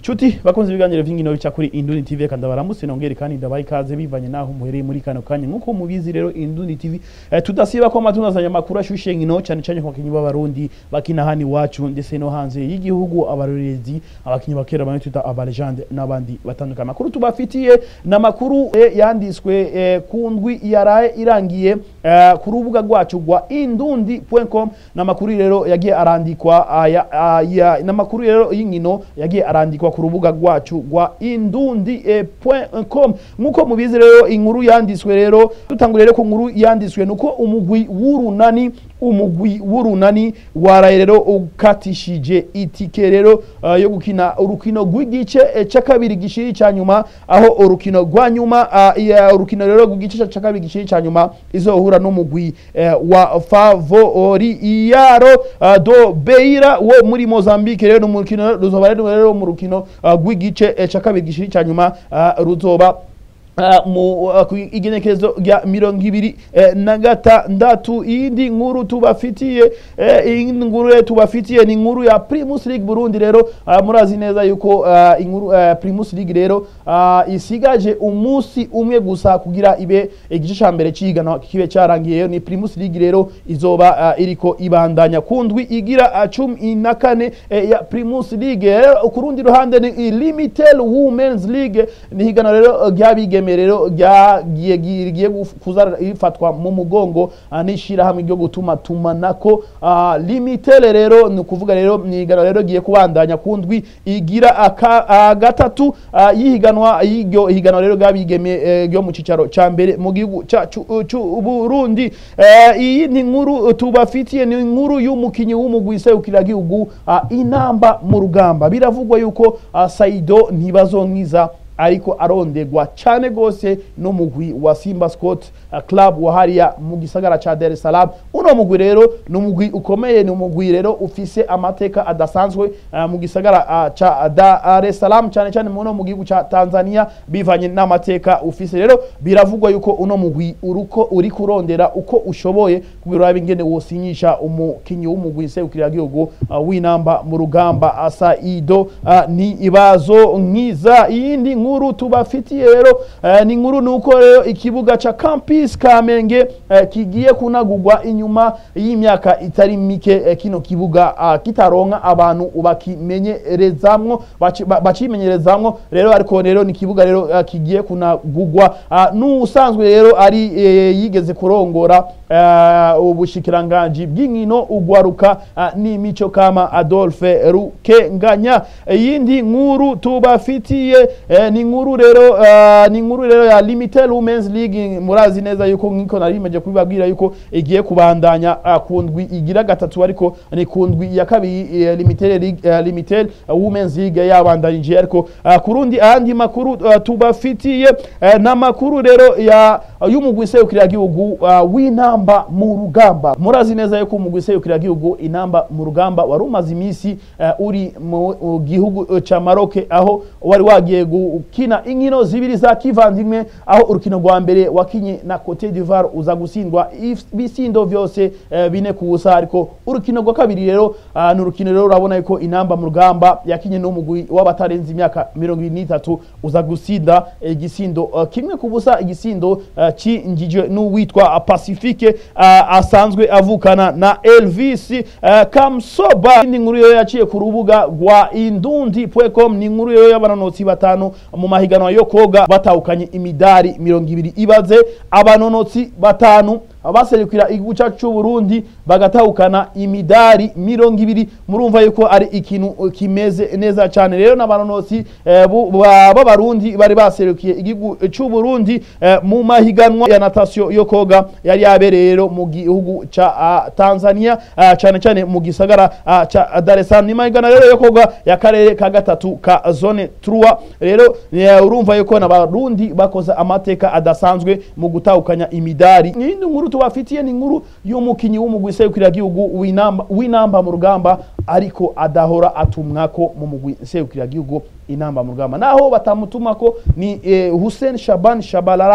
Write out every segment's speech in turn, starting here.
Chuti bakunze ibiganiro vy'inkino bica kuri Indundi TV kandi baramutse nongere kandi ndabaye ikaze bivanye naho muhereye muri kano kanya nkuko mubizi rero Indundi TV eh, tudasiba ko amatunda makuru ashushe nkino cyane cyane ku bakinyi b'abarundi bakina hani wacu ndetse no hanze y'igihugu abarorezi abakinyi bakera bane tuta abalegende n'abandi batandukanye makuru tubafitiye na makuru eh, yanditswe eh, ku ndwi yaraye irangiye eh, ku rubuga rwacu rwa indundi.com na makuru rero yagiye arandikwa aya aya na makuru rero y'inkino yagiye arandikwa ku rubuga rwacu rwa indundi.com nkuko mubizi rero inkuru yanditswe rero dutangure rero ku nkuru yanditswe nuko umugwi w'urunani umugwi w'urunani waraye rero ukatishije itike rero uh, yo gukina urukino rw'igice eh, ca kabiri gishiri ca nyuma aho urukino rwa nyuma uh, ya urukino rero rw'igice ca kabiri gishiri ca nyuma izohura n'umugwi eh, wa Favoriyaro uh, do Beira wo muri Mozambique rero n'umukino ruzoba rero mu rukino uh, rw'igice eh, ca kabiri gishiri ca nyuma uh, ruzoba Uh, mu uh, ku igenekerezo rya mirongo ibiri eh, na gatandatu iyindi nkuru tubafitiye eh, iyindi nkuru rero tubafitiye ni inkuru ya Primus League Burundi rero uh, murazi neza yuko uh, inkuru uh, Primus League rero uh, isigaje umunsi umwe gusa kugira ibe igice ca mbere cigana kibe carangiye ni Primus League rero izoba uh, iriko ibandanya kundwi igira uh, cumi na kane eh, ya Primus League rero ku rundi ruhande ni Limited Women's League ni higana rero ryabige rero ryagiye rigiye kuza rifatwa mu mugongo n'ishirahamwe ryo gutuma tumanako limitere rero ni ukuvuga rero mwigano rero giye kubandanya ku ndwi igira gatatu y'ihiganwa y'iryo higanwa rero ryabigeme ryo mu cicaro ca mbere mu gihugu c'uburundi iyi ni inkuru tubafitiye ni inkuru y'umukinyi w'umugwi serukiragihugu inamba mu rugamba biravugwa yuko saido ntibazonkiza ariko arondegwa cyane gose n'umugwi wa Simba Sport uh, Club wa hariya mu gisagara ca Dar es Salaam uno mugwi rero ni umugwi ukomeye ni umugwi rero ufise amateka adasanzwe uh, mu gisagara uh, ca Dar es Salaam cyane cyane muno mu gihugu ca Tanzania bivanye n'amateka ufise rero biravugwa yuko uno mugwi uruko uri kurondera uko ushoboye kugira urabe ingene wosinyisha umukinyi w'umugwi serukira gihugu uh, w'inamba mu rugamba asa Ido uh, ni ibazo nkiza iyindi nkuru tubafitiye rero uh, ni nkuru nuko rero ikibuga ca Campus Kamenge uh, kigiye kunagurwa inyuma y'imyaka itari mike uh, kino kibuga uh, kitaronka abantu bakimenyerezamwo bacimenyerezamwo rero ariko rero ni kibuga rero uh, kigiye kunagurwa uh, n'usanzwe rero ari uh, yigeze kurongora uh, ubushikiranganji bw'inkino ugwaruka uh, n'imico kama Adolphe Rukenganya iyindi nkuru tubafitiye uh, ni inkuru rero uh, ni inkuru rero ya Limited Women's League murazi neza yuko nkiko narimeje kubibabwira yuko igiye kubandanya uh, kundwi igira gatatu ariko ni kundwi ya kabiri uh, Limited League uh, Limited uh, Women's League yabandanije ariko uh, kurundi andi makuru uh, tubafitiye uh, na makuru rero ya uh, y'umugwi serukira gihugu uh, w'inamba mu rugamba murazi neza yuko umugwi serukira gihugu inamba mu rugamba wari umaze imisi uh, uri mu gihugu uh, ca Maroc aho wari wagiye gukina inkino zibiri za kivandimwe aho urukino rwa mbere wakinye na Cote d'Ivoire uza gutsindwa bisindo vyose uh, bine ku busa ariko urukino rwa kabiri rero uh, ni urukino rero urabona yuko inamba mu rugamba yakinye n'umugwi w'abatarenze imyaka mirongo ibiri n'itatu uza gutsinda igisindo uh, kimwe ku busa igisindo uh, cinjijwe n'uwitwa Pacifique uh, asanzwe avukana na Elvis uh, Kamsoba ni nkuru yo yaciye ku rubuga rwa indundi.com ni inkuru yo y'abanonotsi batanu mu mahiganwa yo koga batahukanye imidari mirongo ibiri ibaze abanonotsi batanu abaserukira igihugu cyacu cy'u Burundi bagatahukana imidari mirongo ibiri murumva yuko ari ikintu kimeze neza cyane rero n'abanonotsi eh, b'abarundi bari baserukiye igihugu cy'u Burundi eh, mu mahiganwa ya natation yo koga yari yabereye rero mu gihugu ca uh, Tanzania uh, cyane cyane mu gisagara uh, ca Dar es Salaam ni mahiganwa rero yo koga ya karere ka gatatu ka zone 3 rero uh, urumva yuko n'abarundi bakoze amateka adasanzwe mu gutahukanya imidari n'indi nkuru tubafitiye ni inkuru y'umukinyi w'umugwi serukiragihugu w'inamba w'inamba mu rugamba ariko adahora atumwako mu mugwi serukiragihugu inamba mu rugamba naho batamutumako ni eh, Hussein Shaban Shabalala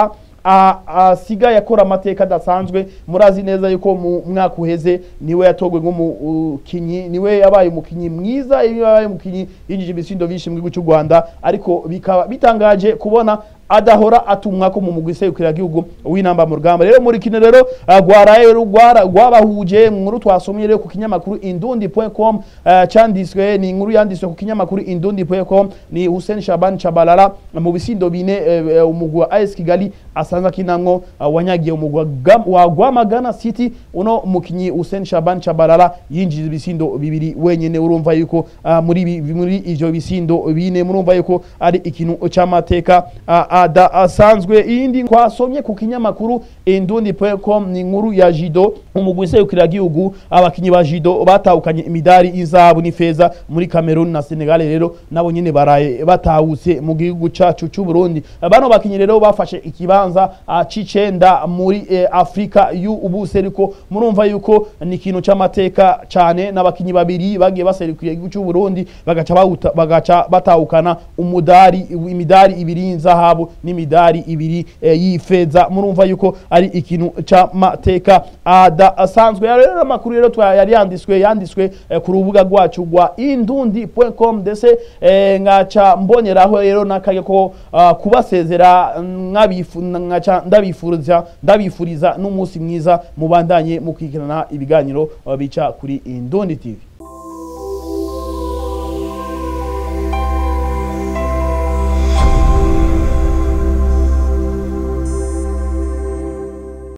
a- asigaye akora amateka adasanzwe murazi neza yuko mu mwaka uheze niwe yatogwe nk'umukinyi niwe yabaye umukinyi mwiza yabaye umukinyi yinjije ibisindo byinshi mu gihugu cy'u Rwanda ariko bikaba bitangaje kubona adahora atumwa ko mu mugwi serukira gihugu w'inamba mu rugamba rero muri kino rero uh, gwaraye rugwara gwabahuje mu nkuru twasomye rero ku kinyamakuru indundi.com uh, candiswe ni inkuru yandiswe ku kinyamakuru indundi.com ni Hussein Shaban Chabalala mu bisindo bine uh, umugwi wa AS Kigali asanzwe akinamwo uh, wanyagiye umugwi wa Gam- wa Gwamagana City uno mukinyi Hussein Shaban Chabalala yinjije ibisindo bibiri wenyene urumva yuko uh, muri ibi- muri ivyo bisindo bine murumva yuko ari ikintu c'amateka uh, adasanzwe iyindi twasomye ku kinyamakuru indundi.com ni inkuru ya Jido umugwi serukira gihugu abakinyi ba Jido batahukanye imidari izabu n'ifeza muri Cameroon na Senegal rero nabo nyene baraye batahutse mu gihugu cacu c'u Burundi bano bakinyi rero bafashe ikibanza uh, c'icenda muri eh, Afrika y'ubuseruko murumva yuko ni ikintu c'amateka cane n'abakinyi babiri bagiye baserukiye igihugu c'u Burundi bagaca bawuta- bagaca batahukana umudari imidari ibiri y'inzahabu n'imidari ibiri eh, y'ifeza murumva yuko ari ikintu c'amateka adasanzwe rero amakuru rero twa- yari yanditswe yanditswe eh, ku rubuga rwacu rwa indundi.com ndetse eh, ngaca mboneraho rero n'akanya ko ah, kubasezera nkabifu- ngaca ndabifuriza ndabifuriza n'umunsi mwiza mubandanye mukurikirana ibiganiro ah, bica kuri Indundi TV